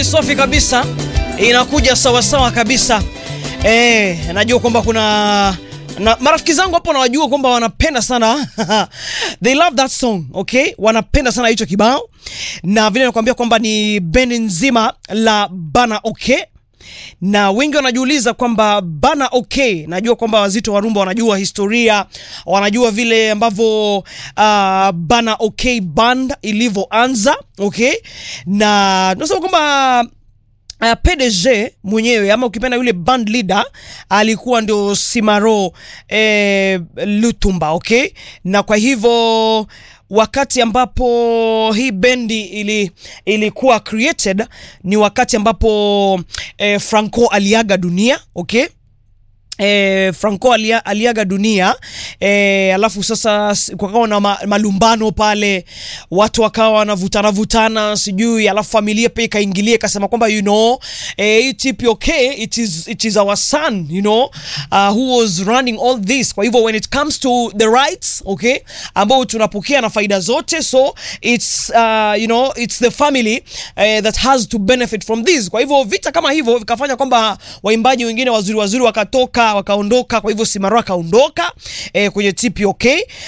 safi kabisa, inakuja sawasawa kabisa. Eh, najua kwamba kuna na marafiki zangu hapo nawajua kwamba wanapenda sana they love that song okay, wanapenda sana hicho kibao, na vile nakwambia kwamba ni bendi nzima la Bana Okay na wengi wanajiuliza kwamba Bana Okay, najua kwamba wazito wa rumba wanajua historia, wanajua vile ambavyo uh, Bana Okay band ilivyoanza okay, na tunasema kwamba Uh, PDG mwenyewe ama ukipenda yule band leader alikuwa ndio Simaro eh, Lutumba okay, na kwa hivyo wakati ambapo hii bendi ili, ilikuwa created ni wakati ambapo eh, Franco aliaga dunia okay. E, Franco alia, aliaga dunia e, alafu sasa kukawa na ma, malumbano pale, watu wakawa wanavutana vutana sijui, alafu familia pia ikaingilia ikasema kwamba you know e, TPOK it is, it is our son you know uh, who was running all this. Kwa hivyo when it comes to the rights okay, ambao tunapokea na faida zote, so it's uh, you know it's the family uh, that has to benefit from this. Kwa hivyo vita kama hivyo vikafanya kwamba waimbaji wengine wazuri wazuri wakatoka wakaondoka. Kwa hivyo Simaro akaondoka e, kwenye TPOK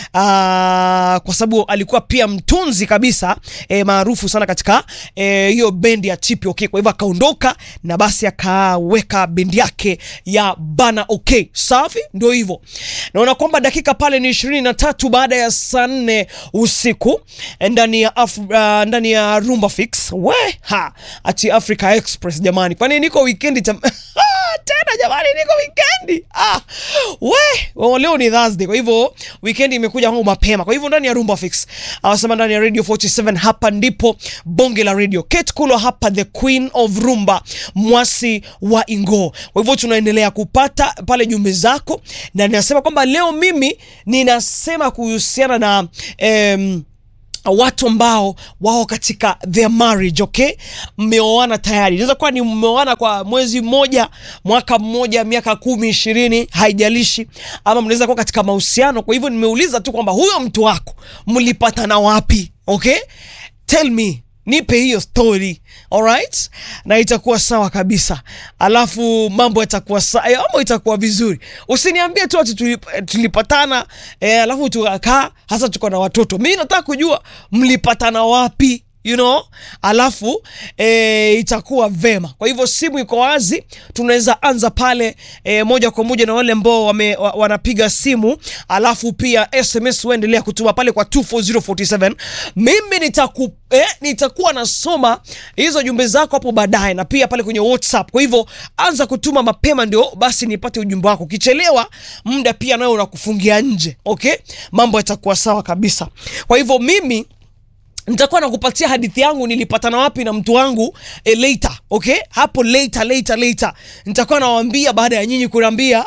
aa, kwa sababu alikuwa pia mtunzi kabisa e, maarufu sana katika hiyo e, bendi ya TPOK. Kwa hivyo akaondoka na basi akaweka bendi yake ya Bana OK. Safi, ndio hivyo. Naona kwamba dakika pale ni ishirini na tatu baada ya saa nne usiku ndani ya Af uh, ndani ya Rumba Fix we ha ati Africa Express jamani, kwani niko weekend tam tena jamani, niko weekend ah, we oh, leo ni Thursday, kwa hivyo weekend imekuja kwangu mapema. Kwa hivyo ndani ya Rumba Fix awasema ndani ya Radio 47 hapa ndipo bonge la radio. Kate Kulo hapa, the queen of rumba, mwasi wa Ingo. Kwa hivyo tunaendelea kupata pale jumbe zako, na ninasema kwamba leo mimi ninasema kuhusiana na em, watu ambao wao katika their marriage okay, mmeoana tayari. Inaweza kuwa ni mmeoana kwa mwezi mmoja, mwaka mmoja, miaka kumi, ishirini, haijalishi, ama mnaweza kuwa katika mahusiano. Kwa hivyo nimeuliza tu kwamba huyo mtu wako mlipatana wapi? Okay, tell me nipe hiyo story alright, na itakuwa sawa kabisa, alafu mambo yatakuwa sawa, mambo itakuwa vizuri. Usiniambie tu ati tulip, tulipatana eh, alafu tukakaa hasa tuko na watoto. Mimi nataka kujua mlipatana wapi you know, alafu e, itakuwa vema. Kwa hivyo simu iko wazi, tunaweza anza pale e, moja kwa moja na wale ambao wame, wa, wanapiga simu, alafu pia SMS waendelea kutuma pale kwa 24047 mimi nitaku eh, nitakuwa nasoma hizo jumbe zako hapo baadaye, na pia pale kwenye WhatsApp. Kwa hivyo anza kutuma mapema, ndio basi nipate ujumbe wako. Ukichelewa muda pia nayo unakufungia nje. Okay, mambo yatakuwa sawa kabisa. Kwa hivyo mimi nitakuwa nakupatia hadithi yangu nilipatana wapi na mtu wangu e, later okay, hapo later later later nitakuwa nawaambia baada ya nyinyi kuniambia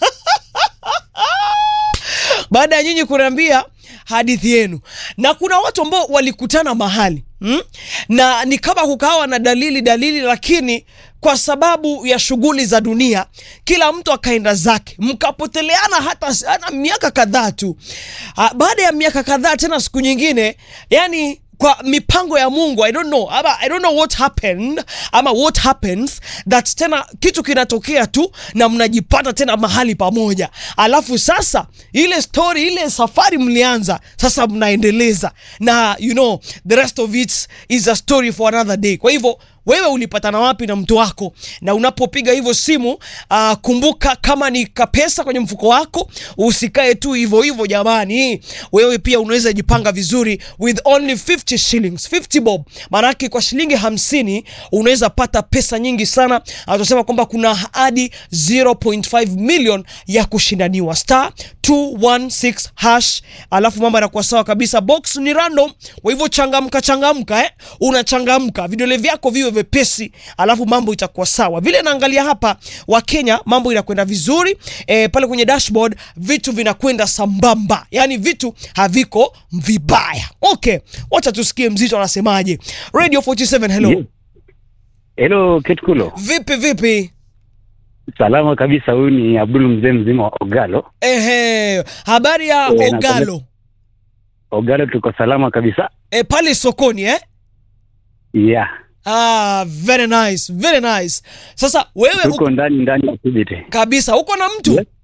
baada ya nyinyi kuniambia hadithi yenu. Na kuna watu ambao walikutana mahali hmm? na ni kama kukawa na dalili dalili, lakini kwa sababu ya shughuli za dunia kila mtu akaenda zake, mkapoteleana hata, hata miaka kadhaa tu. Baada ya miaka kadhaa tena siku nyingine yani kwa mipango ya Mungu I don't know ama I don't know what happened ama what happens that tena kitu kinatokea tu na mnajipata tena mahali pamoja, alafu sasa ile story ile safari mlianza sasa mnaendeleza, na you know the rest of it is a story for another day. Kwa hivyo wewe ulipatana wapi na mtu wako? Na unapopiga hivyo simu uh, kumbuka kama ni kapesa kwenye mfuko wako, usikae tu hivyo hivyo jamani. Wewe pia unaweza jipanga vizuri with only 50 shillings, 50 bob. Maanake kwa shilingi hamsini unaweza pata pesa nyingi sana. Atasema kwamba kuna hadi 0.5 million ya kushindaniwa, star 216 hash, alafu mambo yanakuwa sawa kabisa. Box ni random, kwa hivyo changamka, changamka eh, unachangamka, vidole vyako viwe vepesi, alafu mambo itakuwa sawa. Vile naangalia hapa wa Kenya, mambo inakwenda vizuri e, pale kwenye dashboard vitu vinakwenda sambamba, yani vitu haviko vibaya. Okay, wacha tusikie mzito anasemaje. Radio 47, hello. Yes. Hello, Ketkulo. Vipi vipi? Salama kabisa, huyu ni Abdul mzee mzima wa Ogalo. Ehe, habari ya Eh, Ogalo Ogalo tuko salama kabisa. e, pale sokoni eh? Yeah. Ah, very nice, very nice. Sasa wewe tuko uko, ndani ndani ya Kibiti. kabisa uko na mtu Yes.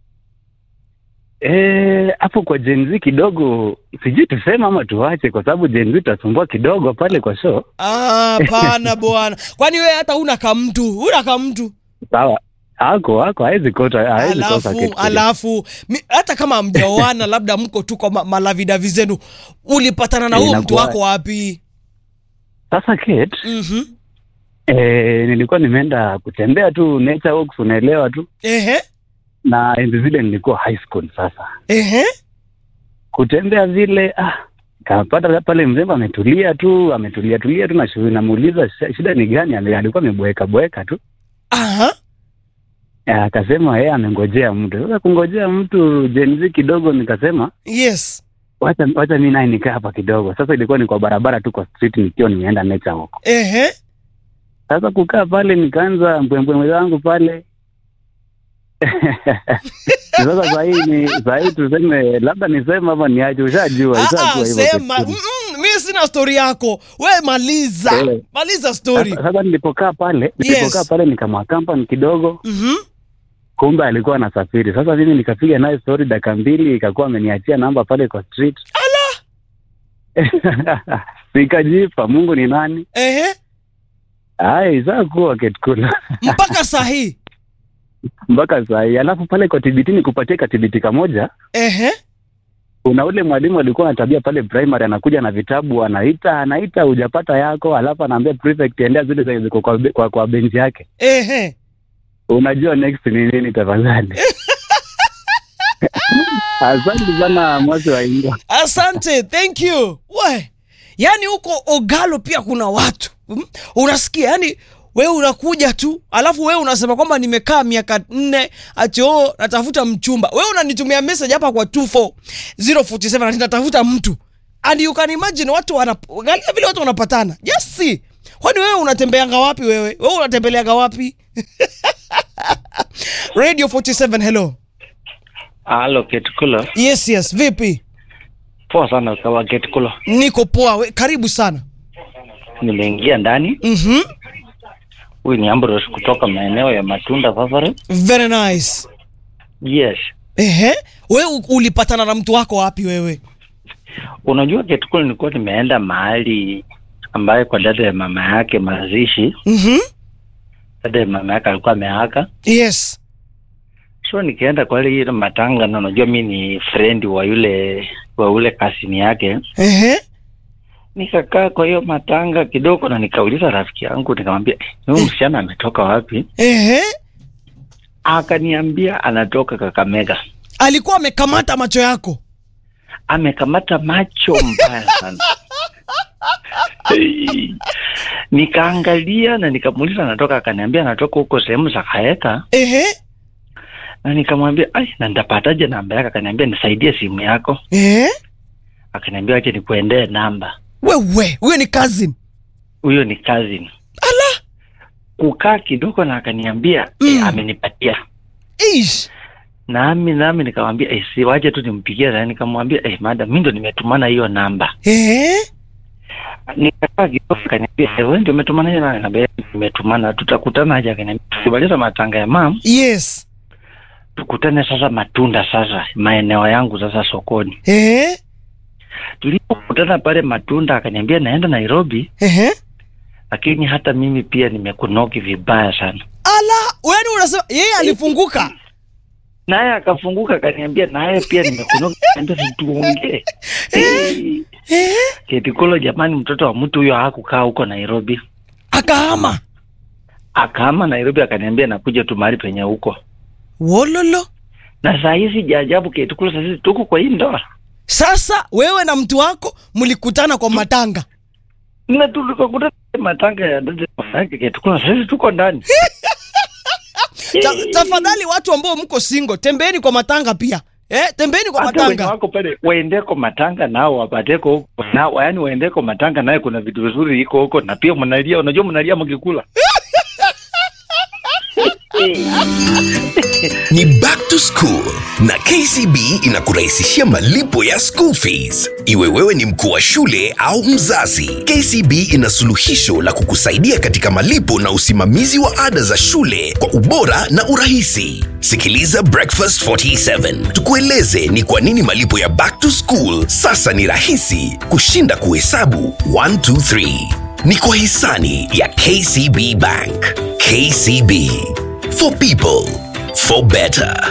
Eh, hapo kwa Gen Z kidogo sijui tuseme ama tuache, kwa sababu Gen Z tutasumbua kidogo pale kwa show. Ah, pana bwana. Kwani wewe hata una kamtu, una kamtu. Sawa, ako ako hawezi kota, hawezi kosa Alafu kitu. alafu mi, hata kama hamjaoana labda mko tu kwa ma, malavidavi zenu, ulipatana na huyo mtu Inakuwa- wako wapi? Sasa Kate, Mhm. eh, nilikuwa nimeenda kutembea tu nature walks, unaelewa tu, Ehe. na enzi zile nilikuwa high school. Sasa Ehe. kutembea vile ah, kapata pale mzembe ametulia tu ametulia tulia tu na shughuli, namuuliza "Sh- shida ni gani? Ame- alikuwa ameboeka boeka tu Aha. Eh, akasema yeye amengojea mtu. Sasa kungojea mtu Gen Z kidogo, nikasema Yes. wacha wacha mimi naye nikaa hapa kidogo. Sasa ilikuwa ni kwa barabara tu kwa street, nikiwa nimeenda nature walk. Ehe. Sasa kukaa pale, nikaanza mbwembwe zangu pale sasa sahii ni sahii tuseme labda niseme ama niache, ushajua Ah, ishakuwa hivyo sema kitu. mm, mm, mi sina stori yako we maliza Eh. maliza stori Sasa sasa nilipokaa pale nilipokaa pale nikamwakampani kidogo, Mhm. kumbe alikuwa anasafiri. Sasa mimi nikapiga naye story dakika mbili, ikakuwa ameniachia namba pale kwa street. Nikajipa, Mungu ni nani? Ehe. Ai, saa kuwa ketkula mpaka sahii mpaka saa hii. Alafu pale kwa TBT nikupatie katibiti kamoja. Ehe. Kuna ule mwalimu alikuwa na tabia pale primary, anakuja na vitabu, anaita anaita, hujapata yako, alafu anaambia prefect endea zile zenye ziko kwa, kwa, kwa benchi yake. Ehe. Unajua next ni nini? Tafadhali. Asante sana mwasi wa Ingo. asante thank you we yaani huko ogalo pia kuna watu mm? unasikia yani wewe unakuja tu alafu wewe unasema kwamba nimekaa miaka nne ati oo natafuta mchumba wewe unanitumia message hapa kwa 24047 ati natafuta mtu and you can imagine watu wanaangalia vile watu wanapatana just see kwani wewe unatembeanga wapi wewe wewe unatembeleaga wapi radio 47 hello Halo Ketukulo, yes yes vipi poa sana ukawa Ketukulo. niko poa we, karibu sana Nimeingia ndani. mhm Huyu ni Ambrose kutoka maeneo ya Matunda Favare. very nice Yes, ehe we u- ulipatana na mtu wako wapi wewe unajua Ketukulo, nilikuwa nimeenda mahali ambaye kwa dada ya mama yake mazishi. mhm Dada ya mama yake alikuwa ameaka, yes so nikaenda kwa ile ile matanga, na unajua mi ni friend wa yule wa ule kasini yake. ehe Nikakaa kwa hiyo matanga kidogo, na nikauliza rafiki yangu, nikamwambia "Eh, huyu msichana ametoka wapi? ehe Akaniambia anatoka Kakamega. alikuwa amekamata macho yako amekamata macho mbaya sana Hey. nikaangalia na nikamuuliza anatoka akaniambia anatoka huko sehemu za kaeka ehe na nikamwambia ai na nitapataje namba yake akaniambia nisaidie simu yako ehe akaniambia ache nikuendee namba wewe huyo ni cousin huyo ni cousin ala kukaa kidogo na akaniambia Mm. eh, amenipatia ish nami nami nikamwambia eh, si waje tu nimpigie na nikamwambia eh, madam mi ndo nimetumana hiyo namba ehe nikakaa kidogo akaniambia eh, wewe ndio umetumana hiyo namba Nikamwambia, nimetumana tutakutana aje akaniambia tukimaliza matanga ya mam yes tukutane sasa matunda sasa maeneo yangu sasa sokoni ehe tulipokutana pale matunda akaniambia naenda nairobi ehe lakini hata mimi pia nimekunoki vibaya sana ala yani unasema yeye alifunguka naye akafunguka akaniambia naye pia nimekunoki Akaniambia, "Si tuongee Eh, ehe ketikolo jamani mtoto wa mtu huyo hakukaa huko nairobi akahama akaama nairobi akaniambia nakuja tu mahali penye huko wololo na saa hizi jaajabu ketikolo sasa hizi tuko kwa hii ndoa sasa wewe na mtu wako mlikutana kwa matanga na tulikakutana matanga ya dada yake ketikolo sasa hizi tuko ndani Ta, tafadhali watu ambao mko single tembeeni kwa matanga pia eh, tembeeni kwa hata wenye matanga wako pale waendeko matanga nao wapateko huko nao yaani waendeko matanga naye kuna vitu vizuri iko huko na pia mnalia unajua mnalia mkikula Ni back to school na KCB inakurahisishia malipo ya school fees. Iwe wewe ni mkuu wa shule au mzazi, KCB ina suluhisho la kukusaidia katika malipo na usimamizi wa ada za shule kwa ubora na urahisi. Sikiliza Breakfast 47 tukueleze ni kwa nini malipo ya back to school sasa ni rahisi kushinda kuhesabu 1 2 3. Ni kwa hisani ya KCB Bank. KCB for people for better.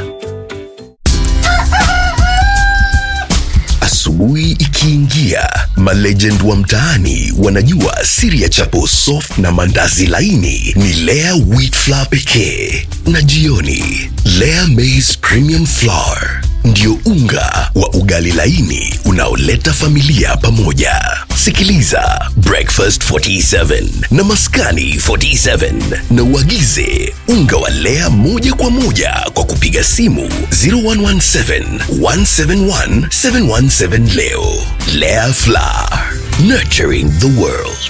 Asubuhi ikiingia, malegend wa mtaani wanajua siri ya chapo soft na mandazi laini ni Lea wheat flour pekee, na jioni Lea maize premium flour ndio unga wa ugali laini unaoleta familia pamoja. Sikiliza Breakfast 47 na Maskani 47 na uagize unga wa Lea moja kwa moja kwa kupiga simu 0117 171 717 leo. Lea Flour, nurturing the world.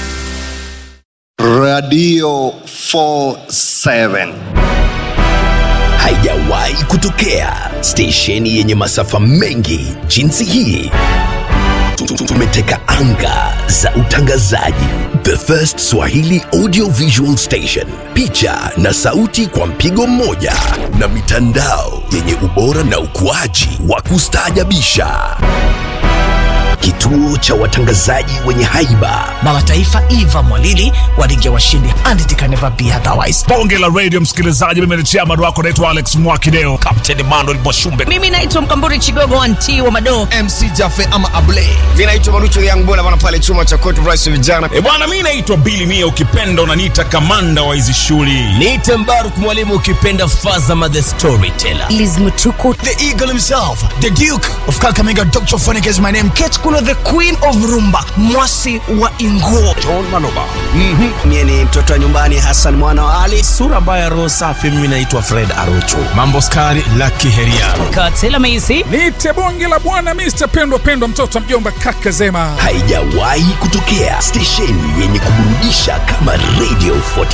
Radio 47. Haijawahi kutokea stesheni yenye masafa mengi jinsi hii. Tumeteka anga za utangazaji. The First Swahili Audio Visual Station, picha na sauti kwa mpigo mmoja, na mitandao yenye ubora na ukuaji wa kustaajabisha. Kituo cha watangazaji wenye haiba baba taifa Eva Mwalili wa ligi ya washindi and it can never be otherwise. bonge la radio msikilizaji mimi ni chairman wako naitwa alex mwakideo kapteni manuel mwashumbe Mimi naitwa Mkamburi Chigogo anti wa Madoo. mc jafe ama able vinaitwa marucho yangu bwana bwana pale chuma cha court rice vijana e bwana mi naitwa bili mia ukipenda unaniita kamanda wa hizi shughuli niite mbaruk mwalimu ukipenda fazama the storyteller Liz Mutuku the eagle himself the duke of kakamega dr phonic is my name Kate Kulo the queen of rumba mwasi wa Inguo. mie ni mtoto wa nyumbani hasan mwana wa ali sura mbaya roho safi mimi naitwa fred arocho mambo skari laki heria Katela Maisi niite bonge la bwana mr pendwa pendwa mtoto wa mjomba kaka zema haijawahi kutokea stesheni yenye kuburudisha kama radio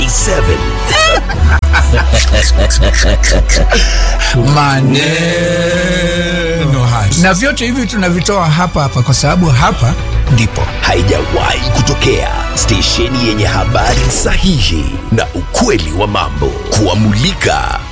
47 maneno haya na vyote hivi tunavitoa hapa hapa kwa sababu hapa ndipo haijawahi kutokea stesheni yenye habari sahihi na ukweli wa mambo kuwamulika